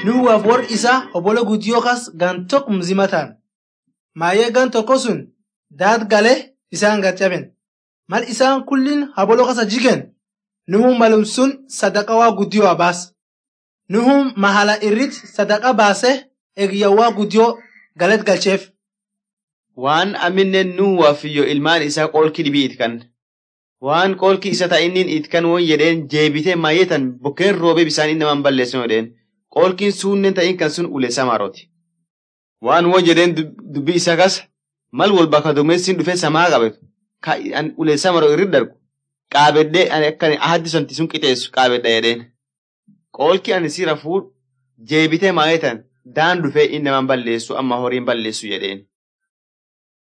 nuwaaf warri isaa obbola guddiyoo kas gan tokko mzima ta'an. Maayee gan tokko sun daat galee isaan gaccaben. Mal isaan kullin haboloo kasa jigen nuhun malum sun sadaqa waa guddiyoo abaas. Nuhun mahala irrit sadaqa baase eegiyyawaa guddiyoo galet galcheef. Waan aminnen nuwaa fiyyo ilmaan isaa qoolki dhibii itkan. Waan qoolki isa ta'innin itkan won jedheen jeebitee maayetan bokkeen roobee bisaan inni namaan balleessan jedheen. Qoolkiin suunnen ta'in kan sun ulee samarooti. Waan won jedheen dubbii isa kas mal wal bakka duumessin dhufee samaa qabetu. Ka ulee samaroo irri dargu. Qaabedhee ani akkan ahaddi santi sun qixeessu qaabedha jedheen. Qoolki ani si rafuun jeebitee maayetan daan dhufee inni namaan balleessu amma horiin balleessu jedheen.